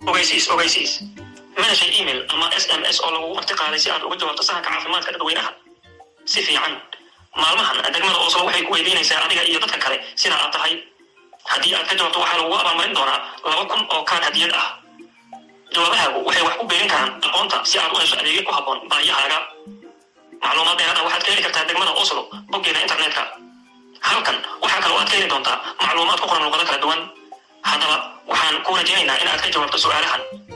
ogeysiis ogeysiis manashay email ama s m s oo lagugu marti qaaday si aad uga jawaabto sahanka caafimaadka dadweynaha si fiican maalmahan degmada oslo waxay ku weydiinaysaa adiga iyo dadka kale sida aad tahay haddii aad ka jawaabto waxaa lagugu abaalmarin doonaa laba kun oo kaan hadiyad ah jawaabahaagu waxay wax ku beerin karaan aqoonta si aad u hesho adeegyo ku habboon baahiyahaaga macluumaad dheeraad ah waxaad ka heli kartaa degmada oslo boggeeda internetka halkan waxaa kaloo aad ka heli doontaa macluumaad ku qoran luqado kala duwan haddaba waxaan ku rajaynaynaa in aad ka jawaabto su'aalahan